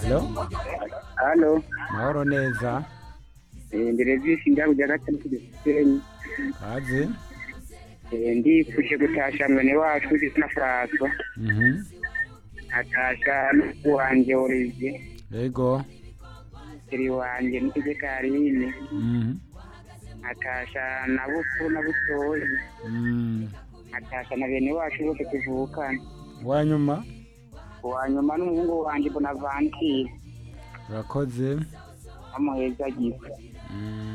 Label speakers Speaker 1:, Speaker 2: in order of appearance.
Speaker 1: Hello?
Speaker 2: halo
Speaker 1: Mahoro neza.
Speaker 2: ndere zishinga kujya gatatu gisenyi
Speaker 1: Kaze.
Speaker 2: ndifuje gutasha mwene wacu izina Francois
Speaker 1: Mhm.
Speaker 2: atasha n'uwanjye Olivier
Speaker 1: Yego.
Speaker 2: siri wanjye n'ikije Karine
Speaker 1: Mhm.
Speaker 2: atasha na bufu na butoyi
Speaker 1: Mm.
Speaker 2: atasha na bene wacu bose tuvukana
Speaker 1: Wanyuma
Speaker 2: uwa nyuma n'umuhungu wanjye Bonaventure
Speaker 1: urakoze.
Speaker 2: amuheza gisa
Speaker 1: Mm.